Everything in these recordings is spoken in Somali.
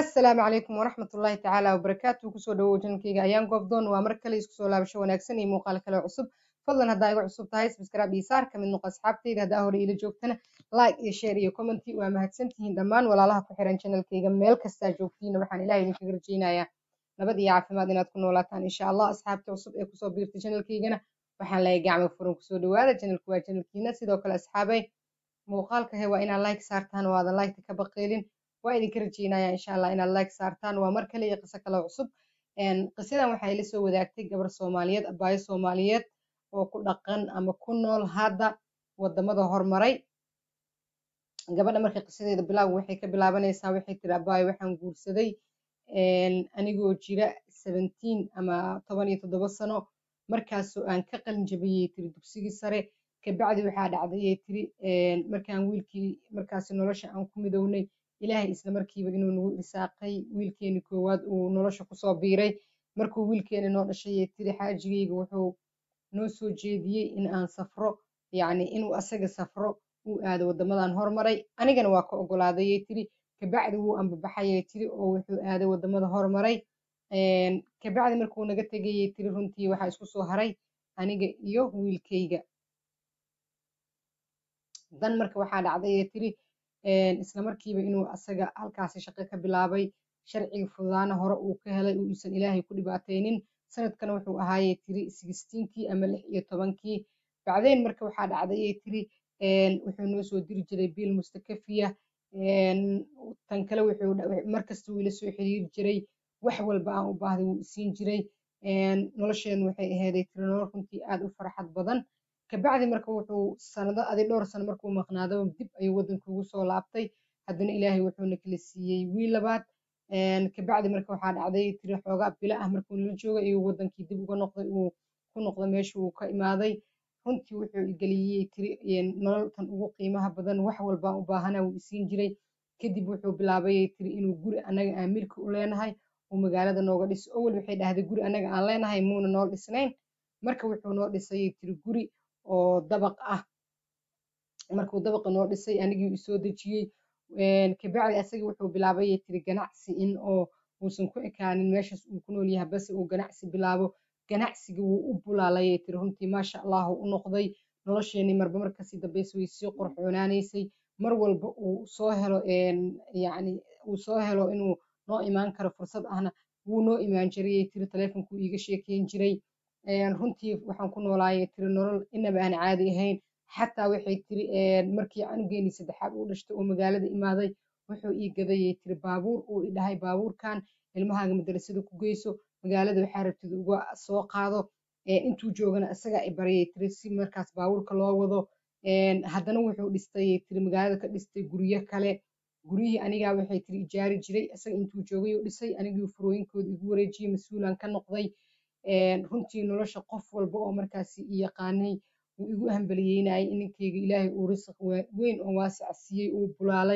assalaamu calaykum waraxmat ullaahi tacaala wabarakaatu kusoo dhawow janalkayga ayaan goobdoon waa mar kale isku soo laabasho wanaagsan iyo muuqaal kale cusub fadlan haddaa iga cusub tahay subscribe iyo saar kamid noqo asxaabtayda haddaa hore ila joogtana like iyo share iyo commenti waa mahadsantihiin dhammaan walaalaha ku xiran janalkayga meel kastaa joogtiina waxaan ilaah idinkaga rajaynayaa nabad iyo caafimaad inaad ku noolaataan insha allah asxaabta cusub ee kusoo biirta janalkaygana waxaan leeyahay gacmo furan kusoo dhawaada janalku waa janalkiina sidoo kale asxaabay muuqaalka he waa inaad like saartaan oo aadan liketa ka baqeelin waa idinka rajeynaya insha allah inaad like saartaan waa mar kale iyo qiso kale cusub qisadan waxaa ila soo wadaagtay gabar soomaaliyeed abaayo soomaaliyeed oo ku dhaqan ama ku nool hadda wadamada hormaray gabadha marka qisadeeda bilaawga waxay ka bilaabanaysaa waxay tiri abaayo waxaan guursaday anigoo jira seventeen ama toban iyo toddoba sano markaasoo aan ka qalin jabiyey tiri dugsigii sare kabacdi waxaa dhacdayay tiri markaan wiilkii markaasi nolosha aan ku midownay ilaahay isla markiiba inuu nagu irsaaqay wiilkeeni koowaad uu nolosha kusoo biiray markuu wiilkeeni noo dhashayay tiri xaajigayga wuxuu noo soo jeediyey in aan safro yacni inuu asaga safro uu aado waddamadan hormaray anigana waa ka ogolaadayay tiri kabacdi wuu ambabaxayay tiri oo wuxuu aaday waddamada hormaray kabacdi markuu naga tegayay tiri runtii waxaa isku soo haray aniga iyo wiilkayga dan marka waxaa dhacdayay tiri isla markiiba inuu asaga halkaasi shaqo ka bilaabay sharciga fududaana hore uu ka helay uusan ilaahay ku dhibaataynin sanadkana wuxuu ahaayey tiri sixteenkii ama lix iyo tobankii bacdeyn marka waxaa dhacdayay tiri wuxuu noo soo diri jiray biil mustakafiya tan kale wuxuu markasta wuu ila soo xiriiri jiray wax walba aan u baahday wuu isiin jiray nolosheenu waxay aheeday tiri nolol runtii aad u farxad badan kabacdi marka wuxuu sanado adi dhowr sano markuu maqnaado dib ayuu waddanka ugu soo laabtay haddana ilaahay wuxuuna kala siiyey wiil labaad kabacdi marka waxaa dhacday tiri xoogaa bilo ah markuu nala joogay ayuu waddankii dib uga noqday uu ku noqday meesha uu ka imaaday runtii wuxuu igeliyey tiri nololtan ugu qiimaha badan wax walbaan u baahana wuu isiin jiray kadib wuxuu bilaabayay tiri inuu guri annaga aan milki u leenahay uu magaalada nooga dhiso owel waxay dhahday guri annaga aan leenahay muuna noo dhisnayn marka wuxuu noo dhisayay tiri guri oo dabaq ah markuu dabaqa noo dhisay anigii isoo dejiyey kabacdi asagii wuxuu bilaabayay tiri ganacsi in oo uusan ku ekaanin meeshaas uu ku nool yahay base uu ganacsi bilaabo ganacsiga wuu u bulaalayay tiri runtii maasha allahu u noqday nolosheenii marba markasii dambaysa way sii qurxoonaanaysay mar walba uu soo helo yacni uu soo helo inuu noo imaan karo fursad ahna wuu noo imaan jirayay tiri taleefonkuu iiga sheekeyn jiray runtii waxaan ku noolaayay tiri nolol inaba aan caadi ahayn xataa waxay tiri markii canugeeni saddexaad uu dhashtay oo magaalada imaaday wuxuu ii gadayay tiri baabuur uu idhahay baabuurkan ilmahaaga madarasada ku geyso magaalada waxaa rabtid uga soo qaado intuu joogana isagaa i baryay tiri si markaas baabuurka loo wado haddana wuxuu dhistay tiri magaalada ka dhistay guryo kale guryihii anigaa waxay tiri ijaari jiray isaga intuu joogay oo dhisay anigii furooyinkooda igu wareejiyey mas-uulan ka noqday runtii nolosha qof walba oo markaasi i yaqaanay wuu igu hambaliyeynayay ininkeyga ilaahay uu risaq weyn oo waasica siiyey uu bulaalay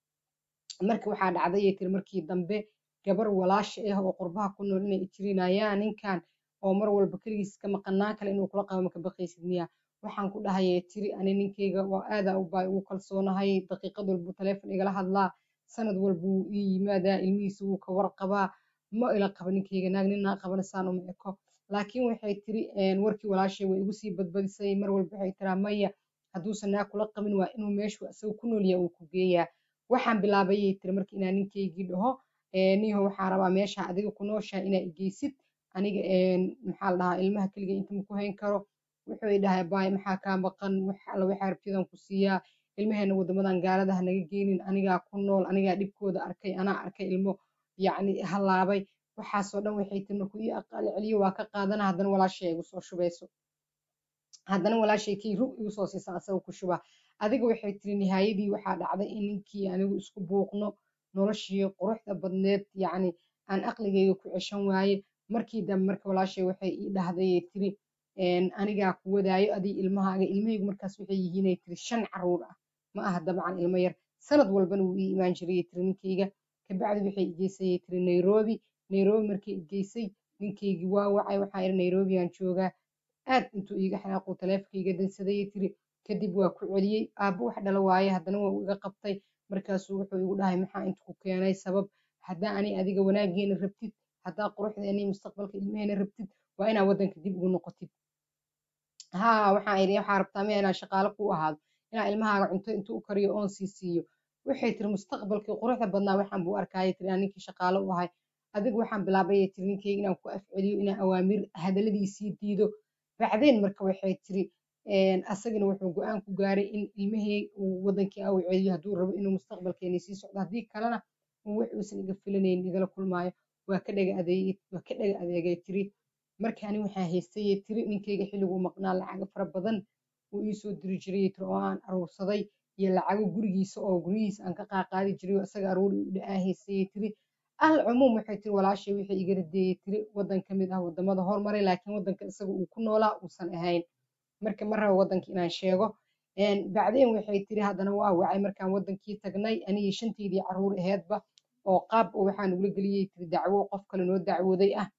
marka waxaa dhacdayay tiri markii dambe gabar walaasha ah oo qurbaha ku nool inay ijrinayaan ninkan oo mar walba keligiis ka maqanaan kale inuu kula qabo maka baqaysid miya waxaan ku dhahayay tiri ani ninkeyga waa aadaa u baay ugu kalsoonahay daqiiqad walbuu taleefon igala hadlaa sanad walbuu ii yimaadaa ilmihiisa wuu ka warqabaa ma ila qaba ninkeyga naag ninaa qabana saan uma eko laakiin waxay tiri warkii walaashay way igu sii badbadisay mar walba waxay tiraa maya hadduusan naag kula qabin waa inuu meeshu isaga ku noolyaha uu ku geeyaa waxaan bilaabayay tiri marka inaa ninkeygii dhaho niho waxaa rabaa meesha adiga ku nooshaa inaa igeysid aniga maxaa la dhahaa ilmaha keliga inta ma ku hayn karo wuxuu dhahay baay maxaa kaa maqan alla waxaa rabtidan ku siiyaa ilmaheena waddamadan gaaladaha naga geenin anigaa ku nool anigaa dhibkooda arkay anaa arkay ilmo yacni halaabay waxaasoo dhan waxay tiri markuu ii aqaali celiyo waa ka qaadana haddana walaashay igu soo shubayso haddana walaashay kii rug igu soo siisan asaga ku shuba adiga waxay tiri nihaayadii waxaa dhacday in ninkii anigu isku buuqno noloshii quruxda badneed yacni aan aqligeyga ku ceshan waaye markii dambe marka walaashay waxay ii dhahdayay tiri anigaa ku wadaayo adii ilmahaaga ilmahaygu markaas waxay yihiinay tiri shan caruur ah ma aha dabcan ilmo yar sanad walbana wuu ii imaan jirayay tiri ninkeyga kabacdi waxay igeysayay tiri nairobi nairobi markii igeysay ninkeygii waa wacay waxaa iri nairobi aan joogaa aad intuu iiga xanaaquu taleefonka iga dansadayay tiri kadib waa ku celiyey aabbo wax dhala waaye haddana waa uu iga qabtay markaasuu wuxuu igu dhahay maxaa inta ku keenay sabab haddaa ani adiga wanaageena rabtid haddaa quruxdeena iyo mustaqbalka ilmaheena rabtid waa inaa waddanka dib ugu noqotid haa waxaan idhi waxaa rabtaa miya inaan shaqaale ku ahaado inaa ilmahaaga cunto intuu u kariyo oon sii siiyo waxay tiri mustaqbalkii quruxda badnaa waxaan buu arkayay tiri aan ninkii shaqaale u ahay adiga waxaan bilaabayay tiri ninkeyga inaan ku afceliyo inaan awaamir hadaladiisii diido bacdeen marka waxay tiri asagana wuxuu go-aan ku gaaray in ilmihii uu wadankii au celiyo hadduu rabo inuu mustaqbalkeeni sii socdo haddii kalena wax uusan iga filanayn igala kulmaayo waa ka dhaga adeegay waa ka dhaga adeegay tiri marka ani waxaa haystayay tiri ninkeyga xilliguu maqnaa lacago fara badan uu iisoo diri jiray tiri oo aan aruursaday iyo lacago gurigiisa oo guryihiisa aan ka qaaqaadi jiray oo isaga aruuri u dha-aa haystayay tiri al cumuum waxay tiri walaashay wixii iga radeeyey tiri waddan ka mid ah wadamada hormaray laakiin waddanka isaga uu ku noolaa uusan ahayn marka ma rabo waddanka inaan sheego bacdeen waxay tiri haddana waa wacay markaan waddankii tagnay anigii shanteydii caruur aheedba oo qaab oo waxaan ugula geliyey tiri dacwo qof kale noo dacwooday ah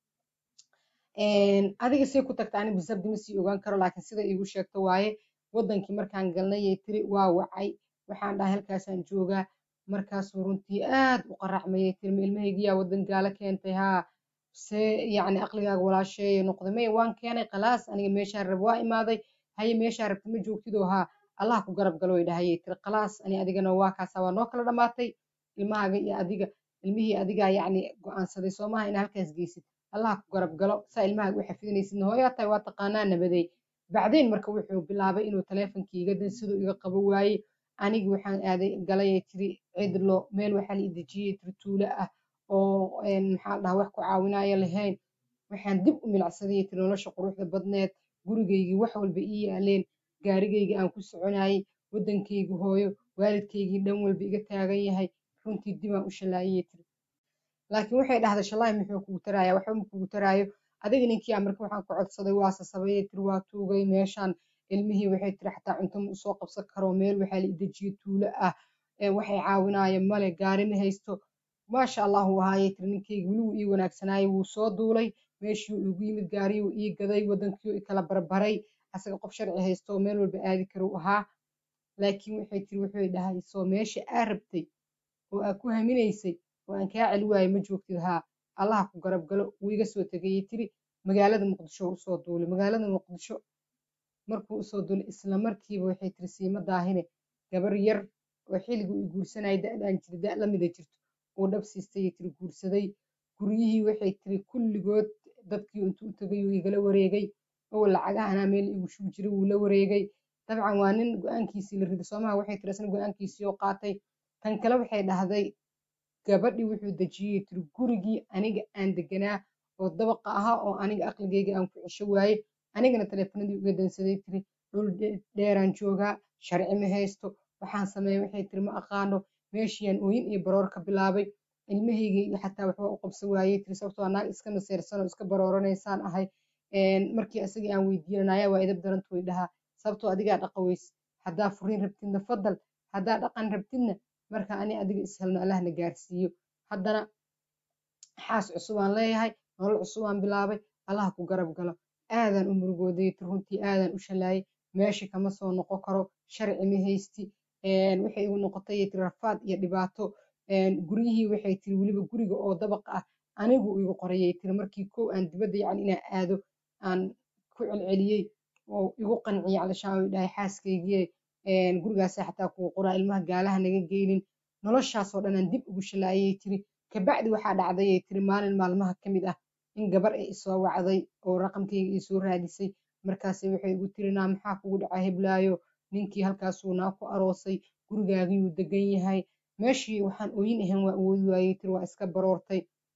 adiga say ku tagta ani bisabdi ma sii ogaan karo laakiin sida iigu sheegto waaye waddankii markaan galnayay tiri waa wacay waxaan dhahay halkaasaan joogaa markaasuu runtii aad u qaracmayay tiri ma ilmahaygiyaa waddan gaalo keentay haa see yacni aqligaaga walaasheeye noqday maya waan keenay khalaas aniga meeshaan rab waa imaaday haye meeshaa rabta ma joogtidoo haa allah ku garab galo way dhahayay tiri khalaas ani adigana waa kaasaa waa noo kala dhammaatay ilmahaaga iyo adiga ilmihii adigaa yacni go-aansaday soomaha inaa halkaas geysid allah ku garab galo saa ilmahaaga u xafidinaysidna hooyaa tahay waa taqaanaa nabadey bacdeen marka wuxuu bilaabay inuu taleefonkii iga dan siduu iga qabo waaye anigi waxaan aaday galayay tiri cidlo meel waxaa la idejiyey tiri tuulo ah oo maxaa dhaha wax ku caawinaayo lahayn waxaan dib u milacsadayay tiri nolosha quruxda badneed gurigaygii wax walba ii yaaleen gaarigaygii aan ku soconayay waddankaygi hooyo waalidkaygii dhan walba iga taagan yahay runtii dibaan u shalaayayay tiri laakiin waxay dhahday shallaahi muxuu kugu taraaya waxba ma kugu taraayo adiga ninkii marka waxaan ku codsaday waa sasabayay tiri waa tuugay meeshaan ilmihii waxay tiri xataa cunto ma usoo qabsan karo meel waxaa la idejiyey tuulo ah waxay caawinaayo male gaari ma haysto maasha allah uu ahaayay tiri ninkeyga weli wuu ii wanaagsanaayay wuu soo duulay meeshii uu igu yimid gaariyuu ii gaday waddankii ikala barbaray asaga qof sharci haysto oo meel walba aadi kara u ahaa laakiin waxay tiri wuxuu dhahay soo meesha aa rabtay oo aa ku haminaysay oo aan kaa celi waayo ma joogtid haa allaha ku garab galo wuu iga soo tegayay tiri magaalada muqdisho usoo duulay magaalada muqdisho markuu usoo duulay isla markiiba waxay tiri siima daahine gabar yar oo xilligii uu guursanayay da-daan jiri da lamida jirto uu dhab siistay tiri guursaday guryihii waxay tiri kulligood dadkii intuu u tegay uu igala wareegay oo lacagahanaa meel igu shub jiray wuu la wareegay dabcan waa nin go-aankiisii la riday soomaha waxay tiri isna go-aankiisii oo qaatay kan kale waxay dhahday gabadhii wuxuu dejiyey tiri gurigii aniga aan deganaa oo dabaqa ahaa oo aniga aqligeyga aan ku cesho waaye anigana taleefanadii uga dansaday tiri dhul dheeraan joogaa sharci ma haysto waxaan sameeya waxay tiri ma aqaano meeshiiyaan ooyin iyo baroor ka bilaabay ilmahaygii xataa waxba u qabsan waayey tiri sababtoo naag iska maseersan oo iska barooranaysaan ahay markii isagii aan weydiinanaya waa idab daranta way dhahaa sababtoo adigaa dhaqa weys haddaa furiin rabtidna fadal haddaa dhaqan rabtidna marka ani adiga ishelno allahna gaarsiiyo haddana xaas cusubaan leeyahay nolol cusubaan bilaabay allah ku garab galo aadaan u murugooday tiri runtii aadaan u shalaayay meesha kama soo noqon karo sharci ma haysti waxay igu noqotay tiri rafaad iyo dhibaato guryihii waxay tiri weliba guriga oo dabaqa ah anigu igu qorayay tiri markii kow aan dibadda yacni inaan aado aan ku celceliyey oo igu qanciyay calishaan way dhahay xaaskaygii gurigaasa xataa kugu qoraa ilmaha gaalaha naga geynin noloshaasoo dhan aan dib ugu shalaayay tiri kabacdi waxaa dhacdayay tiri maalin maalmaha ka mid ah in gabar ay isoo wacday oo raqamkayga ii soo raadisay markaase waxay igu tiri naa maxaa kugu dhaca heblaayo ninkii halkaasuu naa ku aroosay gurigaagiyuu degan yahay meeshii waxaan ooyin ahayn waa awoodi waayey tiri waa iska baroortay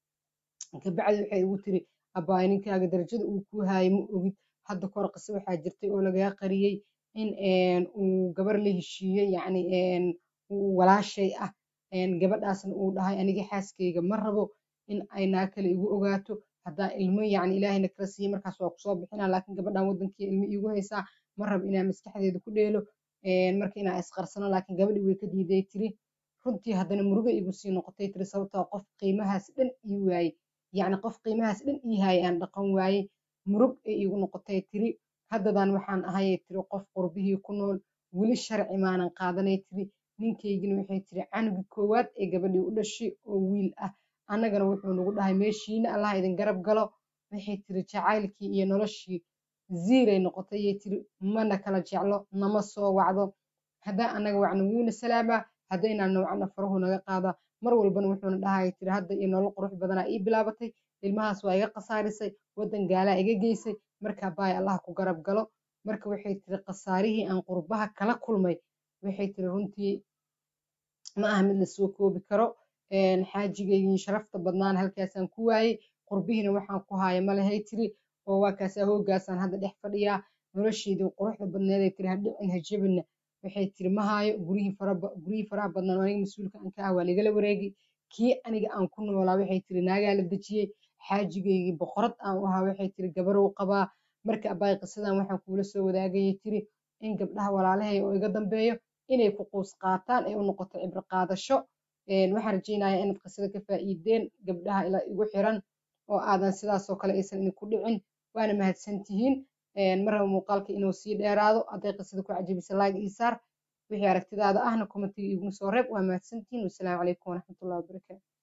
kabacdi waxay igu tiri abbaay ninkaaga darajada uu ku haayay ma ogid hadda kor qise waxaa jirtay oo lagaga qariyey in uu gabar la heshiiyey yacni walaashay ah gabadhaasna uu dhahay aniga xaaskayga ma rabo in ay naa kale igu ogaato haddaa ilmo yacni ilaahayna kala siiyey markaas waa kusoo bixinaa laakiin gabadhan waddankii ilmo iigu haysaa ma rabo inaa maskaxdeeda ku dheelo marka inaa isqarsano laakiin gabadhii way ka diiday tiri runtii haddana murugo igu sii noqotay tiri sababtoo qof qiimahaas dhan ii waayey yacni qof qiimahaas dhan ii haayay aan dhaqan waayey murug ee iigu noqotay tiri haddadan waxaan ahayay tiri qof qurbihii ku nool weli sharci maanan qaadanay tiri ninkaygina waxay tiri canugii koowaad ee gabadhii u dhashay oo wiil ah annagana wuxuu nagu dhahay meeshiina allah idin garab galo waxay tiri jacaylkii iyo noloshii ziiray noqotay yay tiri mana kala jeclo nama soo wacdo haddaan annaga wacna wuuna salaamaa haddaynaan wacna farahu naga qaadaa mar walbana wuxuuna dhahaya tiri hadda iyo nolol qurux badanaa ii bilaabatay ilmahaas waa iga khasaarisay waddan gaalaa iga geysay markaa baay allah ku garab galo marka waxay tiri khasaarihii aan qurbaha kala kulmay waxay tiri runtii ma aha mid lasoo koobi karo xaajigaygii sharafta badnaana halkaasaan ku waayey qurbihiina waxaan ku haaya malahay tiri oo waa kaasaa hoogaasaan hadda dhex fadhiyaa nolosheedii quruxda badneeday tiri hadhicin hajabinna waxay tiri ma haayo guryihii faraha badnaan aniga mas-uulka aan ka ah waa ligala wareegi kii aniga aan ku noolaa waxay tiri naagaa la dejiyey xaajigaygii boqorad aan u ahaa waxay tiri gabarow qabaa marka abaay qisadan waxaan kuula soo wadaagayay tiri in gabdhaha walaalahay oo iga dambeeyo inay ku quus qaataan ay u noqoto cibro qaadasho waxaan rajaynayaa inaad qisada ka faa'iideen gabdhaha ila igu xiran oo aadan sidaasoo kale aysan idinku dhicin waana mahadsantihiin marraba muuqaalka inuu sii dheeraado hadday qisada ku cajabisa like ii saar wixii aragtidaada ahna commentiga iguma soo reeb waa mahadsantihiin wasalaamu calaykum waraxmatullahi wabarakaatu